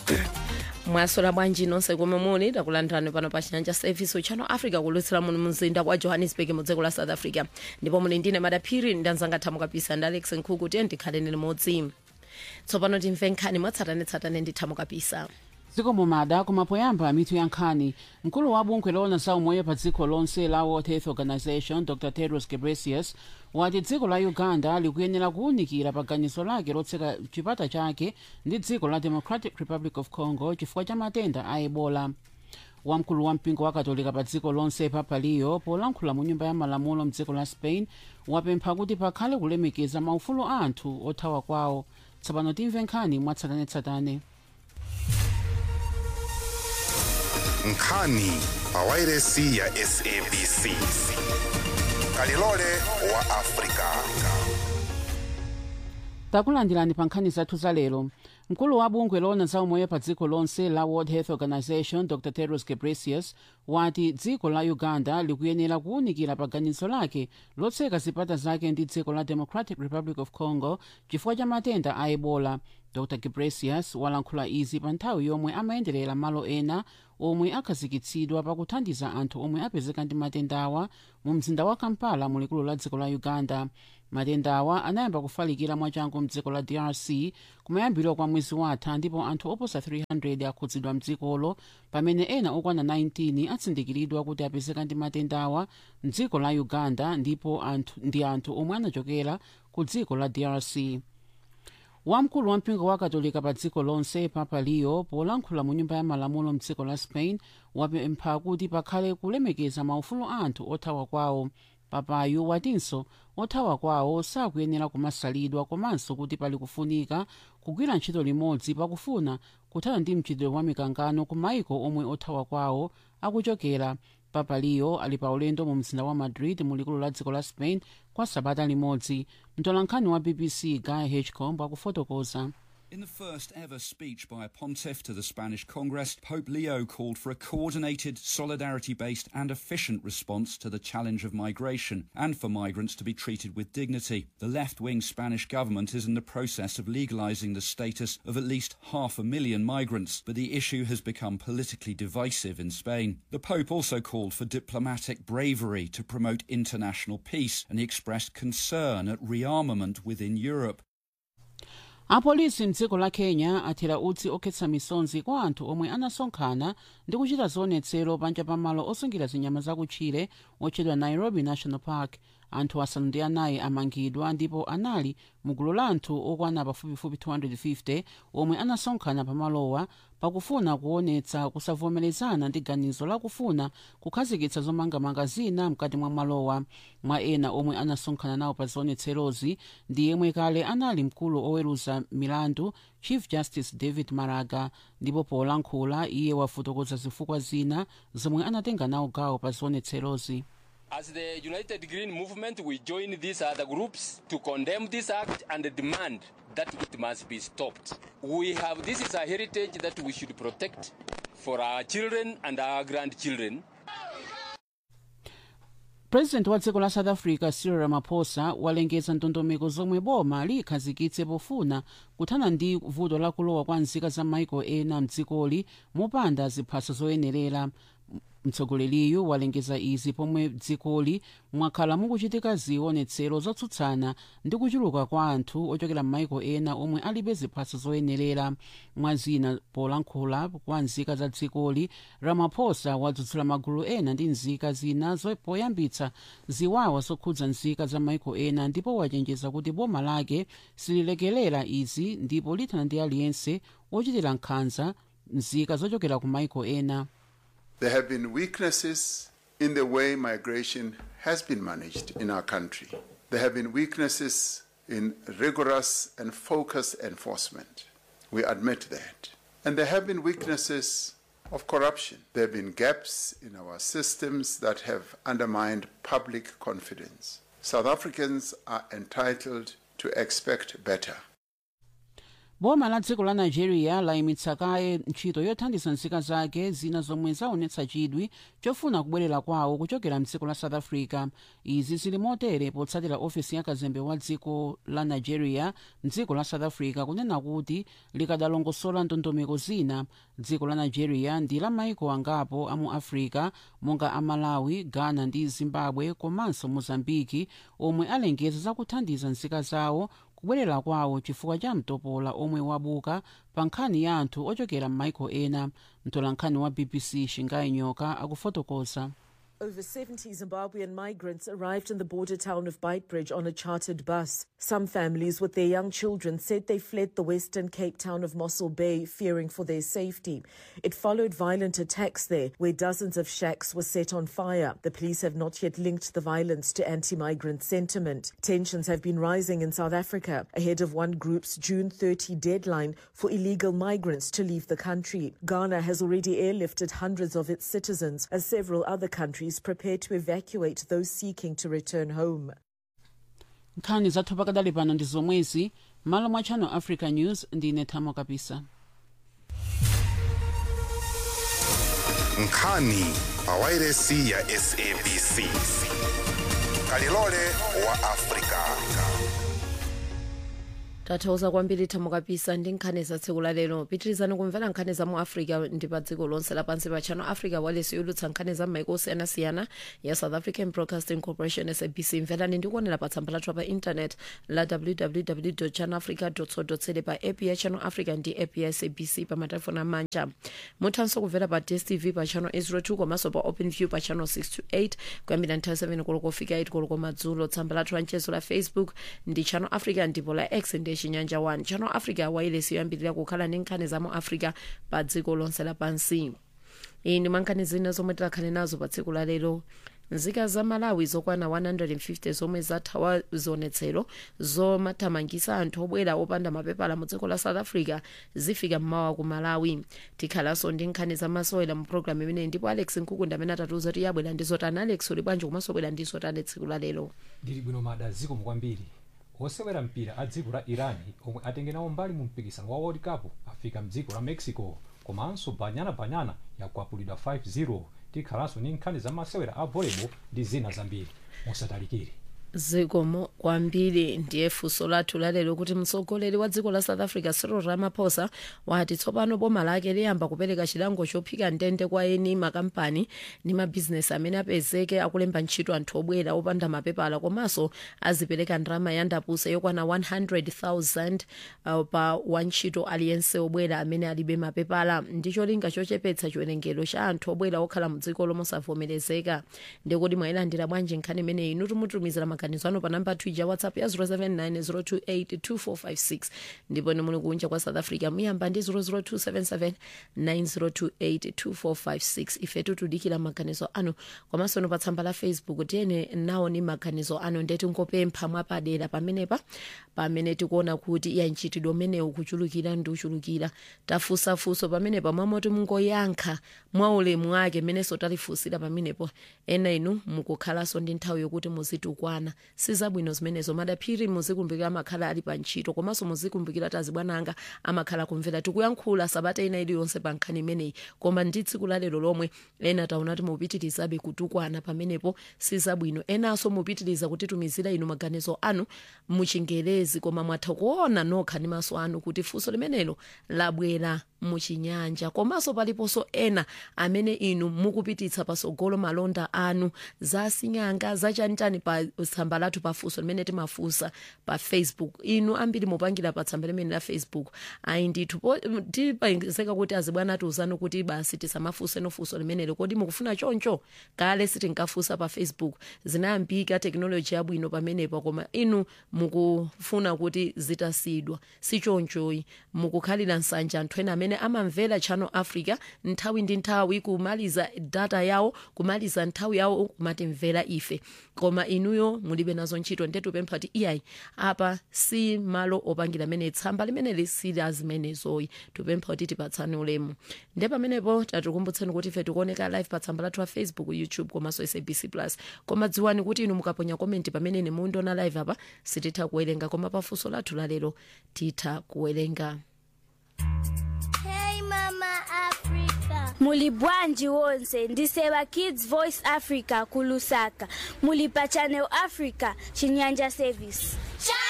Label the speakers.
Speaker 1: mwasola bwanji nonse komwe muli takulandirani pano pa chinyanja service uchano africa kulutsira muno mumzinda wa johannesburg mu dziko la south africa ndipo muli ndine madaphiri ndanzanga thamu kapisa ndi alex nkhuku tiye ndikhaleni limodzi tsopano timve nkhani mwatsatanetsatane ndi thamu kapisa
Speaker 2: dziko mumada kumapoyamba mitu ya nkhani mkulu wa bungwe loona za umoyo pa dziko lonse la world health organization dr tedros ghebreyesus wati dziko la uganda likuyenera kuwunikira pa ganizo lake lotseka chipata chake ndi dziko la democratic republic of congo chifukwa cha matenda a ebola wamkulu wa mpingo wa katolika pa dziko lonse papa leo polankhula mu nyumba ya malamulo mdziko la spain wapempha kuti pakhale kulemekeza maufulu a anthu othawa kwawo tsopano timve nkhani mwatsatanetsatane
Speaker 3: nkhani pawairesi ya sabc kalilole wa afrika
Speaker 2: takulandirani pa nkhani zathu za lero mkulu wa bungwe loona za umoyo pa dziko lonse la world health organization dr tedros ghebreyesus wati dziko la uganda likuyenera kuwunikira pa ganizo lake lotseka zipata zake ndi dziko la democratic republic of congo chifukwa cha matenda a ebola dr ghebreyesus walankhula izi pa nthawi yomwe amayenderera malo ena omwe akhazikitsidwa pakuthandiza anthu omwe apezeka ndi matendawa mu mzinda wa kampala mu likulu la dziko la uganda matendawa anayamba kufalikira mwachangu mdziko la drc kumayambiriro kwa mwezi watha ndipo anthu oposa 300 akhudzidwa mdzikolo pamene ena okwana 19 atsindikiridwa kuti apezeka ndi matendawa mdziko la uganda ndipo anthu, ndi anthu omwe anachokera ku dziko la drc wamkulu wa mpingo wa katolika pa dziko lonse papa leo polankhula mu nyumba ya malamulo mdziko la spain wapempha kuti pakhale kulemekeza maufulu a anthu othawa kwawo papayu watinso othawa kwawo sakuyenera kumasalidwa komanso kuti pali kufunika kugwira ntchito limodzi pakufuna kuthana ndi mchitidwe wa mikangano ku maiko omwe othawa kwawo akuchokera papa leo ali pa ulendo mu mzinda wa madrid mu likulu la dziko la spain kwa sabata limodzi mtolankhani wa bbc guy hitchcomb akufotokoza
Speaker 4: In the first ever speech by a pontiff to the Spanish Congress, Pope Leo called for a coordinated, solidarity based, and efficient response to the challenge of migration and for migrants to be treated with dignity. The left wing Spanish government is in the process of legalizing the status of at least half a million migrants, but the issue has become politically divisive in Spain. The Pope also called for diplomatic bravery to promote international peace, and he expressed concern at rearmament within Europe.
Speaker 2: apolisi mdziko la kenya athira utsi okhetsa misonzi kwa anthu omwe anasonkhana ndi kuchita zionetsero panja pamalo osungira zinyama zakutchire otchedwa nairobi national park anthu asanu ndi anayi amangidwa ndipo anali mugulu la anthu okwana pafupifupi 250 omwe anasonkhana pamalowa pakufuna kuonetsa kusavomerezana ndi ganizo lakufuna kukhazikitsa zomangamanga zina mkati mwa malowa mwa ena omwe anasonkhana nawo pa zionetserozi ndi yemwe kale anali mkulu oweruza milandu chief justice david maraga ndipo polankhula iye wafotokoza zifukwa zina zomwe anatenga nawo gawo pa zionetserozi
Speaker 5: As the United Green Movement, we join these other groups to condemn this act and demand that it must be stopped. We have this is a heritage that we should protect for our children and our grandchildren.
Speaker 2: president wa dziko la south africa cyril ramaphosa walengeza ndondomeko zomwe boma liyikhazikitse pofuna kuthana ndi vuto lakulowa kwa nzika za maiko ena mdzikoli mopanda ziphaso zoyenerera mtsogoleriyu walengeza izi pomwe dzikoli mwakhala mukuchitika zionetsero zotsutsana ndi kuchuluka kwa anthu ochokera m'maiko ena omwe alibe ziphaso zoyenerera mwazina polankhula kwa nzika za dzikoli ramaphosa wadzudzula magulu ena ndi nzika zina poyambitsa ziwawa zokhudza nzika za maiko ena ndipo wachenjeza kuti boma lake sililekelera izi ndipo lithana ndi aliyense ochitira nkhanza nzika zochokera ku maiko ena
Speaker 6: There have been weaknesses in the way migration has been managed in our country. There have been weaknesses in rigorous and focused enforcement. We admit that. And there have been weaknesses of corruption. There have been gaps in our systems that have undermined public confidence. South Africans are entitled to expect better.
Speaker 2: boma la dziko la nigeria layimitsa kaye ntchito yothandiza nzika zake zina zomwe zaonetsa chidwi chofuna kubwerera kwawo kuchokera mdziko la south africa izi zili motere potsatira ofesi ya kazembe wa dziko la nigeria mdziko la south africa kunena kuti likadalongosola ndondomeko zina dziko la nigeria ndi la maiko angapo amu africa monga amalawi ghana ndi zimbabwe komanso mozambiki omwe alengeza zakuthandiza nzika zawo kubwerera kwawo chifukwa cha mtopola omwe wabuka pa nkhani ya anthu ochokera m'maiko ena mtolankhani wa bbc shingai nyoka akufotokoza
Speaker 7: Over 70 Zimbabwean migrants arrived in the border town of Beitbridge on a chartered bus. Some families with their young children said they fled the western Cape town of Mossel Bay fearing for their safety. It followed violent attacks there where dozens of shacks were set on fire. The police have not yet linked the violence to anti-migrant sentiment. Tensions have been rising in South Africa ahead of one group's June 30 deadline for illegal migrants to leave the country. Ghana has already airlifted hundreds of its citizens as several other countries prepare to evacuate those seeking to return home.
Speaker 2: nkhani zathu pakadali pano ndi zomwezi malo mwa channel africa news ndine thamo kapisa
Speaker 3: nkhani pawairesi ya sabc kalilole wa afrika
Speaker 1: tathokoza kwambiri thamo kapisa ndi nkhani za tsiku la lero pitirizani kumvera nkhani za mu africa ndi pa dziko lonse lapansi pa channel africa walesi yolutsa nkhani za m'maiko osiyanasiyana ya south african broadcasting corporation sabc mverani ndi kuonera pa tsamba lathu pa intanet la www channel africa co za pa app ya channel africa ndi app ya sabc pa matelefoni amanja muthanso kumvera pa dstv pa channel 802 komanso pa open view pa channel 628 kuyambira nthawi 7 koloko kufika 8 koloko madzulo tsamba lathu la mchezo la facebook ndi channel africa ndipo la x ndi chinyanja 1 channel africa wailesi yoyambirira kukhala ndi nkhani za mu africa pa dziko lonse lapansi iyi ndi mankhani zina zomwe tikhale nazo pa tsiku la lero nzika za malawi zokwana 150 zomwe zathawa zionetsero zomathamangisa anthu obwera opanda mapepala mu dziko la south africa zifika mmawa ku malawi tikhalanso ndi nkhani zamasewera mu programu imeneyi ndipo alex nkukunda amene atatiuza kuti yabwera ndi zotani alex uli bwanji komanso bwera ndi zotani tsiku la lero
Speaker 8: ndili bwino mada ziko kwambiri osewera mpira a dziko la iran omwe atenge nawo mbali mu mpikisano wa world cup afika mdziko la mexico komanso banyana banyana yakwapulidwa 5-0 tikhalanso ndi nkhani za masewera a volleyball ndi zina zambiri musatalikire
Speaker 1: zikomo kwambiri ndiye funso lathu lalero kuti mtsogoleri wa dziko la south africa cyril ramaphosa wati tsopano boma lake liyamba kupereka chilango chophika ndende kwa eni makampani ndi mabhizinesi amene apezeke akulemba ntchito anthu obwera opanda mapepala komanso azipereka ndalama ya ndapusa yokwana 100,000 uh, pa wantchito aliyense obwera amene alibe mapepala ndi cholinga chochepetsa chiwerengero cha anthu obwera okhala mu dziko lomwe savomerezeka ndikuti mwayilandira bwanji nkhani imeneyi inu timutumizira maganizo anu pa namba twija whatsapp ya 079 ndipo ni muli kunja kwa south africa muyamba ndi 00277 90282456 ife tutudikira maganizo anu komanso no pa tsamba la facebook tiyene nawo ni maganizo anu ndeti ngopempha mwapadera pamenepa pamene tikuona kuti iya mchitidwe umenewu kuchulukira ndi uchulukira tafunsafunso pamenepa mwamoti mungoyankha mwa ulemu wake menenso talifunsira pamenepo ena inu mukukhalanso ndi nthawi yokuti muzitukwana sizabwino zimenezo madaphiri muzikumbukira amakhala ali pa ntchito komanso muzikumbukira tazibwananga amakhala kumvera tikuyankhula sabata ina iliyonse pa nkhani imeneyi koma ndi tsiku la lero lomwe ena taona kuti mupitirizabe kutukwana pamenepo sizabwino enanso mupitiriza kutitumizira inu maganizo anu muchingerezi koma mwatha kuona nokha ndi maso anu kuti funso limenelo labwera muchinyanja komanso paliponso ena amene inu mukupititsa pasogolo malonda anu za sing'anga zachanitani pa tsamba lathu pafunso limene timafunsa pa facebook inu ambiri mupangira pa tsamba limene la facebook ayi ndithu tipezeka kuti azibwana atiuzani kuti basi tisamafunse nofunso limenelo kodi mukufuna choncho kale sitinkafunsa pa facebook zinayambika teknoloji yabwino pamenepo koma inu mukufuna kuti zitasidwa si chonchoyi mukukhalira nsanja anthu ena amene amamvera channel africa nthawi ndi nthawi kumaliza data yawo kumaliza nthawi yawo kumatimvera ife koma inuyo mulibe nazo ntchito nde tupempha kuti iyayi apa si malo opangira amene tsamba limeneli sila zimenezoyi tupempha kuti tipatsane ulemu nde pamenepo tatikumbutseni kuti ife tikuoneka live pa tsamba lathu la facebook youtube komanso sabc plus koma dziwani kuti inu mukaponya komenti pamene mundiona live apa sititha kuwerenga koma pafunso lathu lalero titha kuwerenga
Speaker 9: muli bwanji wonse ndisewa kids voice africa kulusaka muli pa channel africa chinyanja service